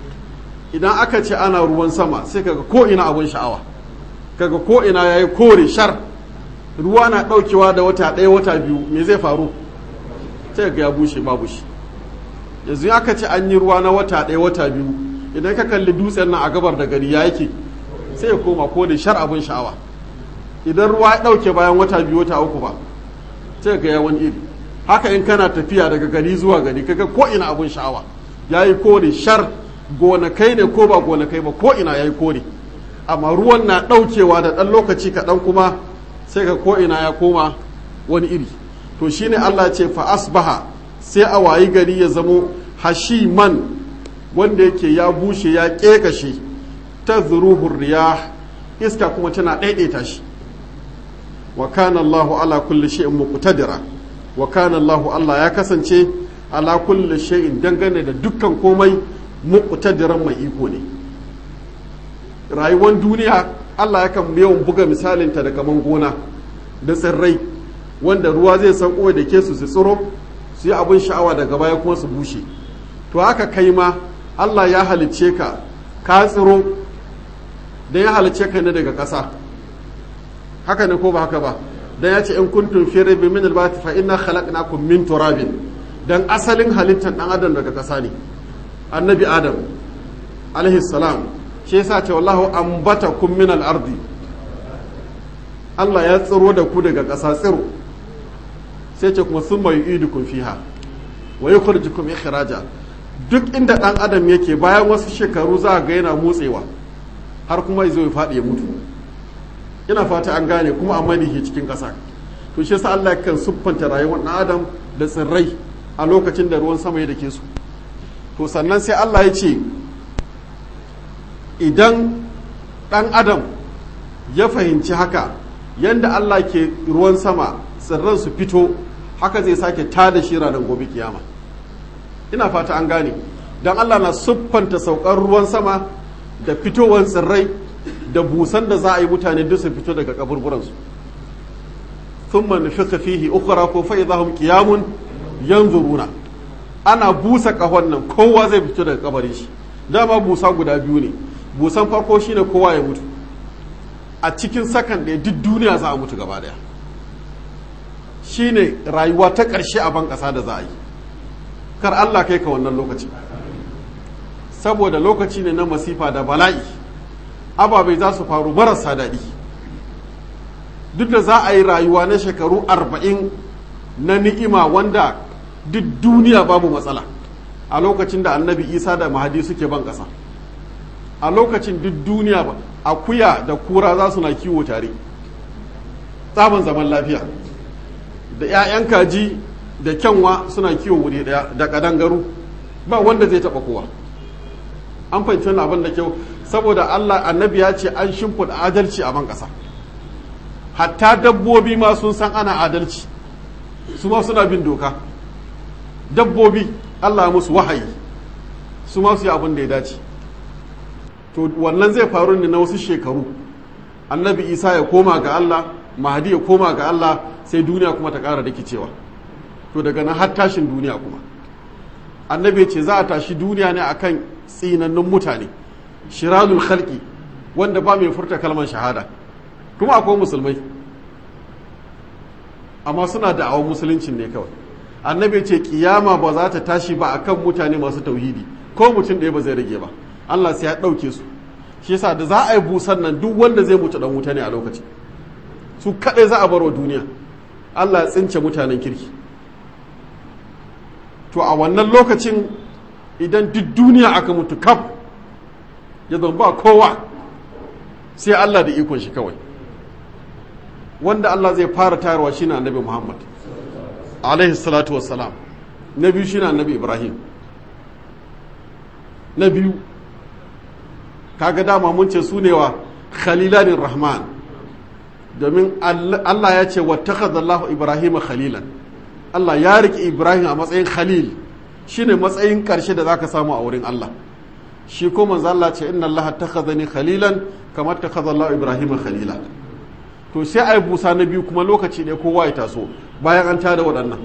idan aka ce ana ruwan sama sai kaga ko ina abun sha'awa kaga ko ina yayi kore shar ruwa na daukewa da wata ɗaya wata biyu me zai faru sai ga ya bushe babu shi yanzu aka ce an yi ruwa na wata ɗaya wata biyu idan ka kalli dutsen nan a gabar da gari ya yake sai ya koma ko da shar abun sha'awa idan ruwa ya ɗauke bayan wata biyu wata uku ba sai ga ya wani iri haka in kana tafiya daga gari zuwa gari kaga ko ina abun sha'awa yayi kore shar gonakai ne ko ba gonakai ba ko ina yayi kore amma ruwan na ɗaukewa da ɗan lokaci kaɗan kuma sai ga ko ina ya koma wani iri to shine Allah ce fa asbaha sai a wayi gari ya zamo hashiman wanda yake ya bushe ya ƙeƙashe ta zuruhur riyah iska kuma tana ɗaiɗaita shi wa kana Allahu ala kulli shay'in muqtadira wa kana Allahu Allah ya kasance ala kulli shay'in dangane da dukkan komai muqtadiran mai iko ne rayuwar duniya Allah yakan yawan buga misalin ta da kaman gona da tsirrai wanda ruwa zai sauko da ke su su tsiro su yi abin sha'awa daga baya kuma su bushe to haka kai ma Allah ya halicce ka ka tsiro da ya halicce ka ne daga ƙasa haka ne ko ba haka ba dan ya ce in kuntum fi raibin min al-ba'th fa inna khalaqnakum min turabin dan asalin halittar dan adam daga ƙasa ne annabi adam alaihi salam shi yasa ce wallahu ambatakum min al-ardi Allah ya tsiro da ku daga ƙasa tsiro sai ce kuma summa yu'idukum fiha wa yukhrijukum ikhraja duk inda dan adam yake bayan wasu shekaru za ga yana motsewa har kuma ya zo ya faɗi ya mutu ina fata an gane kuma amma da ke cikin ƙasa to shi yasa Allah kan siffanta rayuwar ɗan adam da tsirrai a lokacin da ruwan sama ya dake su to sannan sai Allah ya ce idan ɗan adam ya fahimci haka yanda Allah ke ruwan sama tsirran su fito haka zai sake tada shi ranar gobe kiyama ina fata an gane don Allah na siffanta saukar ruwan sama da fitowar tsirrai da busan da za a yi mutane duk su fito daga kaburburansu thumma nufika fihi ukhra ko fa idahum qiyamun yanzuruna ana busa kahon nan kowa zai fito daga kabarin shi dama busa guda biyu ne busan farko shine kowa ya mutu a cikin sakan ɗaya duk duniya za a mutu gaba ɗaya shine rayuwa ta ƙarshe a ban ƙasa da za a yi kar Allah kai ka wannan lokaci saboda lokaci ne na masifa da bala'i ababai za su faru marasa daɗi duk da za a yi rayuwa na shekaru arba'in na ni'ima wanda duk duniya babu matsala a lokacin da annabi isa da mahadi suke ban ƙasa a lokacin duk duniya ba akuya da kura za su na kiwo tare tsaban zaman lafiya da 'ya'yan kaji da kyanwa suna kiwo wuri daya da kadangaru ba wanda zai taba kowa an fahimci wannan abin da kyau saboda Allah annabi ya ce an shimfiɗa adalci a ban ƙasa hatta dabbobi ma sun san ana adalci su ma suna bin doka dabbobi Allah ya musu wahayi su ma su yi abin da ya dace to wannan zai faru ne na wasu shekaru annabi isa ya koma ga Allah mahadi ya koma ga Allah sai duniya kuma ta ƙara rikicewa to daga nan har tashin duniya kuma annabi ce za a tashi duniya ne akan tsinannun mutane shirazul khalqi wanda ba mai furta kalmar shahada kuma akwai musulmai amma suna da awon musuluncin ne kawai annabi ce kiyama ba za ta tashi ba akan mutane masu tauhidi ko mutum ɗaya ba zai rage ba Allah sai ya ɗauke su shi yasa da za a yi busan nan duk wanda zai mutu dan wuta ne a lokacin su kaɗai za a bar wa duniya Allah ya tsince mutanen kirki to a wannan lokacin idan duk duniya aka mutu kaf ya zama ba kowa sai Allah da ikon shi kawai wanda Allah zai fara tayarwa shine annabi Muhammad alaihi salatu wassalam na biyu shine annabi Ibrahim na biyu kaga dama mun ce su ne wa khalilanin rahman domin Allah ya ce wattakhadallahu Ibrahim khalilan Allah ya riƙe Ibrahim a matsayin khalil shine matsayin ƙarshe da zaka samu a wurin Allah shi ko manzo Allah ce inna Allah takhadhani khalilan kamar takhadha Allah Ibrahim khalila to sai ai busa na biyu kuma lokaci ne kowa ya taso bayan an tada waɗannan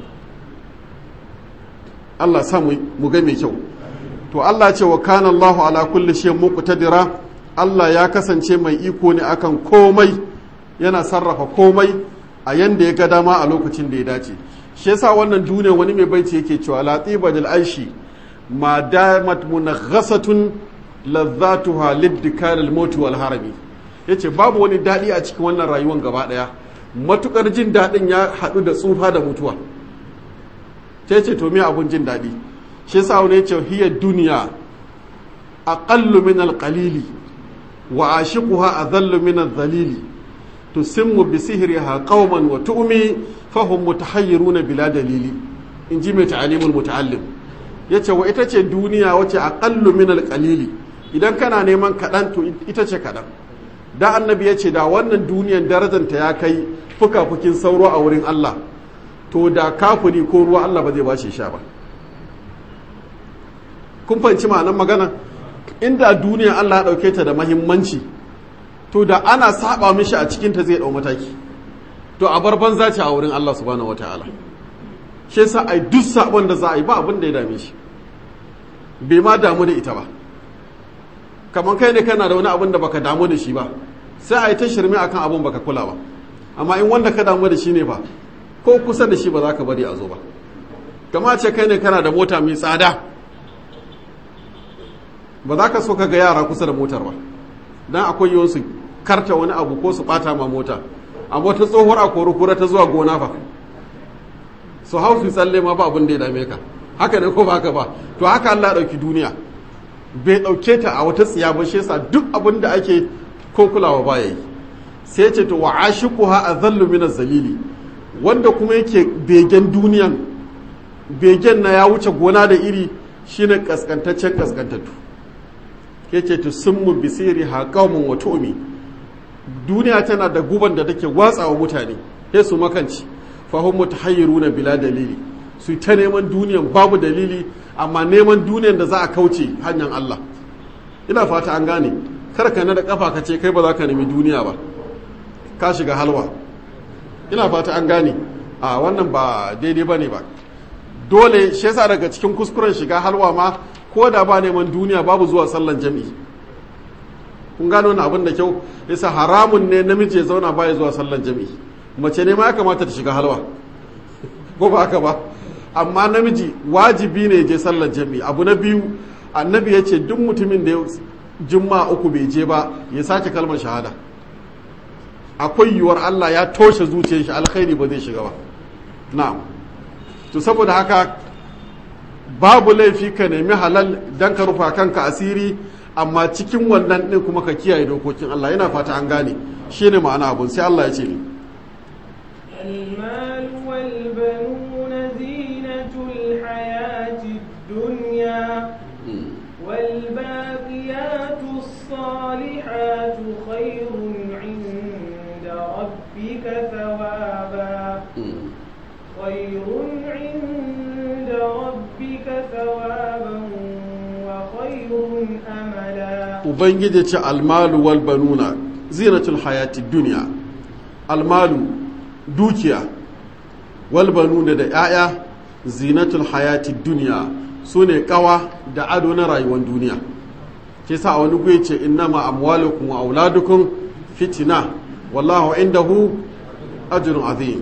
Allah sa mu ga mai kyau to Allah ce wa kana Allahu ala kulli shay'in muqtadira Allah ya kasance mai iko ne akan komai yana sarrafa komai a yanda ya ga dama a lokacin da ya dace shi yasa wannan duniya wani mai baiti yake cewa latiba dal aishi ma damat munaghasatun ladzatuha liddikar al-maut wal harami yace babu wani dadi a cikin wannan rayuwar gaba daya matukar jin dadin ya hadu da tsufa da mutuwa sai ce to me abun jin dadi shi yasa wani yace hiya dunya aqallu min al-qalili wa ashiquha adallu min al-dhalili tusimmu bi sihriha qauman wa tu'mi fahum mutahayyiruna bila dalili in ji mai ta'alimul muta'allim yace wa ita ce duniya wace aqallu min al-qalili idan kana neman kaɗan to ita ce kaɗan da annabi ya ce da wannan duniyan darajanta ya kai fuka-fukin sauro a wurin Allah to da kafuri ko ruwa Allah ba zai ba shi sha ba kun fahimci ma'anar magana inda duniya Allah ya ɗauke ta da mahimmanci to da ana saba mishi a cikinta zai ɗau mataki to a bar banza ce a wurin Allah subhanahu wataala shi yasa ai duk sabon da za a yi ba abin da ya dame shi bai ma damu da ita ba kamar kai ne kana da wani abin da baka damu da shi ba sai a yi ta shirme akan abin baka kula ba amma in wanda ka damu da shi ne ba ko kusa da shi ba za ka bari a zo ba kama ce kai ne kana da mota mai tsada ba za ka so ka ga yara kusa da motar ba dan akwai yiwuwar su karta wani abu ko su bata ma mota amma wata tsohuwar a kura ta zuwa gona fa su hau su tsalle ma ba abin da ya dame ka haka ne ko ba haka ba to haka Allah ya dauki duniya bai dauke ta a wata tsiya ba shi yasa duk abin da ake ko kulawa ba yayi sai ce to wa ashiquha azallu min zalili wanda kuma yake begen duniyan begen na ya wuce gona da iri shine kaskantaccen kaskantattu yace to summu bisiri ha qaumun wa tu'mi duniya tana da guban da take watsawa mutane sai su makanci fahim mutahayyiruna bila dalili su ta neman duniyan babu dalili amma neman duniyan da za a kauce hanyar Allah ina fata an gane kar ka na da kafa ka ce kai ba za ka nemi duniya ba ka shiga halwa ina fata an gane a wannan ba daidai bane ba dole shi yasa daga cikin kuskuren shiga halwa ma ko da ba neman duniya babu zuwa sallan jami'i kun gano wani abin da kyau yasa haramun ne namiji ya zauna baya zuwa sallan jami'i mace ne ma ya kamata ta shiga halwa ko ba haka ba amma namiji wajibi ne ya je sallan jami'i abu na biyu annabi ya ce duk mutumin da ya jumma uku bai je ba ya sake kalmar shahada akwai yiwuwar Allah ya toshe zuciyar shi alkhairi ba zai shiga ba na'am to saboda haka babu laifi ka nemi halal dan ka rufa kanka asiri amma cikin wannan din kuma ka kiyaye dokokin Allah yana fata an gane shine ma'ana abun sai Allah ya ce ni المال والبنون زينة الحياة الدنيا والباقيات الصالحات خير عند ربك ثوابا خير عند ربك ثوابا وخير أملا ubangiji ce almalu wal banuna zinatul hayati duniya almalu dukiya wal banuna da 'ya'ya zinatul hayati duniya su ne kawa da ado na rayuwar duniya ke sa a wani gwe ce innama amwalukum wa auladukum fitina wallahu indahu ajrun azim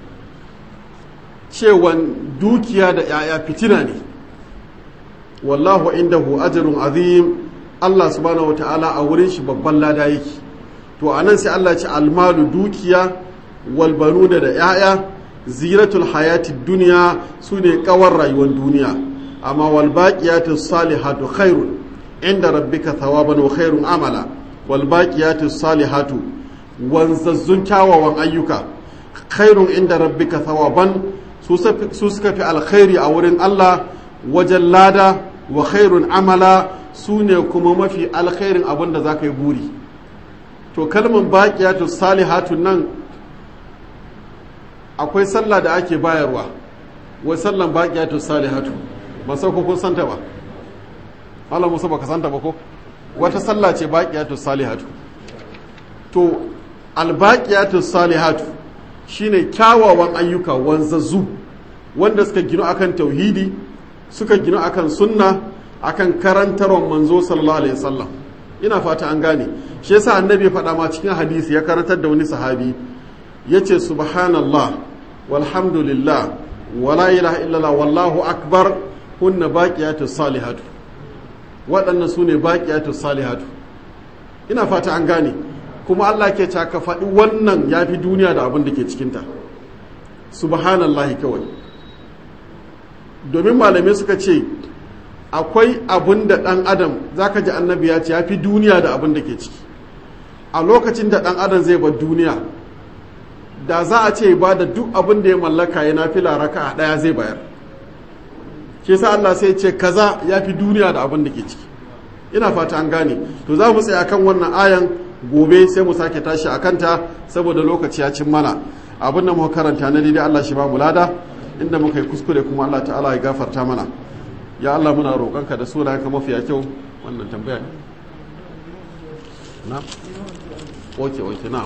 cewan dukiya da 'ya'ya fitina ne wallahu indahu ajrun azim Allah subhanahu wa ta'ala a wurin shi babban lada yake to anan sai Allah ce almalu dukiya wal banuna da 'ya'ya ziratul hayati duniya su ne kawar rayuwar duniya amma wal baqiyatu salihatu khairun inda rabbika thawaban wa khairun amala wal baqiyatu salihatu wanzazzun kyawawan ayyuka khairun inda rabbika thawaban su suka fi alkhairi a wurin Allah wajen lada wa khairun amala su ne kuma mafi alkhairin abin da za ka yi buri to kalmar baƙiyatu salihatu nan akwai sallah da ake bayarwa wai sallan baƙiyatu salihatu ba sau kun santa ba Allah musa baka santa ba ko wata sallah ce baƙiyatu salihatu to albaƙiyatu salihatu shine kyawawan ayyuka wanzazzu wanda suka gino akan tauhidi suka gino akan sunna akan karantarwar manzo sallallahu alaihi wasallam ina fata an gane shi yasa annabi ya faɗa ma cikin hadisi ya karantar da wani sahabi yace subhanallah walhamdulillah wala ilaha illallah wallahu akbar hunna baqiyatu salihatu waɗannan su ne baqiyatu salihatu ina fata an gane kuma Allah ke ta ka faɗi wannan ya fi duniya da abin da ke cikinta subhanallahi kawai domin malamai suka ce akwai abin da ɗan adam za ka ji annabi ya ce ya fi duniya da abin da ke ciki a lokacin da ɗan adam zai bar duniya da za a ce ba da duk abin da ya mallaka ya na fila raka a ɗaya zai bayar ke sa Allah sai ce kaza ya fi duniya da abin da ke ciki ina fata an gane to za mu tsaya kan wannan ayan gobe sai mu sake tashi a kanta saboda lokaci ya cin mana abin da muka karanta na daidai Allah shi ba mu lada inda muka yi kuskure kuma Allah ta'ala ya gafarta mana ya Allah muna roƙonka da sunayenka mafiya kyau wannan tambaya ne na oke oke na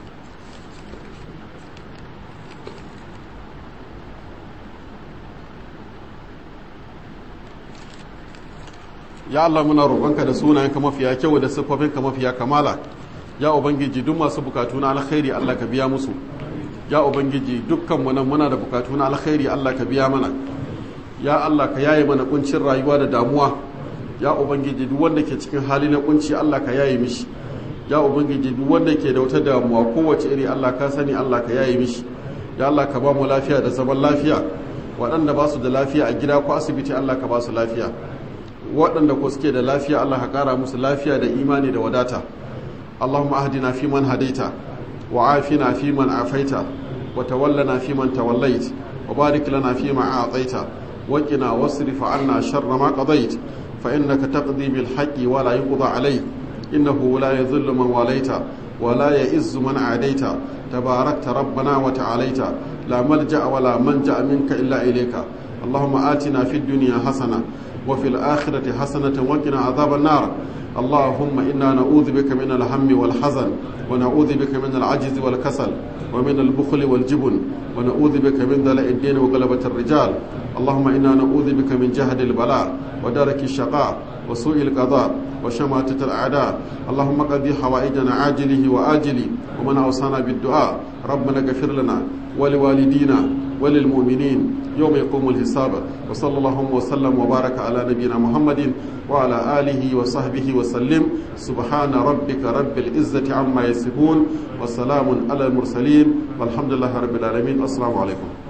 ya Allah muna roƙonka da sunayenka mafiya kyau da siffofinka mafiya kamala ya ubangiji duk masu bukatu na alkhairi Allah ka biya musu ya ubangiji dukkan mu nan muna da bukatu na alkhairi Allah ka biya mana ya Allah ka yaye mana kuncin rayuwa da damuwa ya ubangiji duk wanda ke cikin hali na kunci Allah ka yaye mishi ya ubangiji duk wanda ke da wata damuwa kowace iri Allah ka sani Allah ka yaye mishi ya Allah ka ba mu lafiya da zaman lafiya waɗanda ba su da lafiya a gida ko asibiti Allah ka ba su lafiya waɗanda ko suke da lafiya Allah ka ƙara musu lafiya da imani da wadata Allahumma ahdina fi man hadaita wa afina fi man afaita wa tawallana fi man tawallait wa barik lana fi ma a'taita wa qina wasrif 'anna sharra ma qadait fa innaka taqdi bil haqqi wa la yuqda alayk innahu la yadhillu man walaita wa la ya'izzu man adaita tabarakta rabbana wa ta'alaita la malja'a wa la manja minka illa ilayka اللهم آتنا في الدنيا حسنة وفي الآخرة حسنة وقنا عذاب النار اللهم إنا نعوذ بك من الهم والحزن ونعوذ بك من العجز والكسل ومن البخل والجبن ونعوذ بك من دلاء الدين وغلبة الرجال اللهم إنا نعوذ بك من جهد البلاء ودرك الشقاء وسوء القضاء وشماتة الأعداء اللهم قضي حوائجنا عاجله وآجله ومن أوصانا بالدعاء ربنا اغفر لنا ولوالدينا وللمؤمنين يوم يقوم الحساب وصلى الله وسلم وبارك على نبينا محمد وعلى آله وصحبه وسلم سبحان ربك رب العزة عما يصفون وسلام على المرسلين والحمد لله رب العالمين السلام عليكم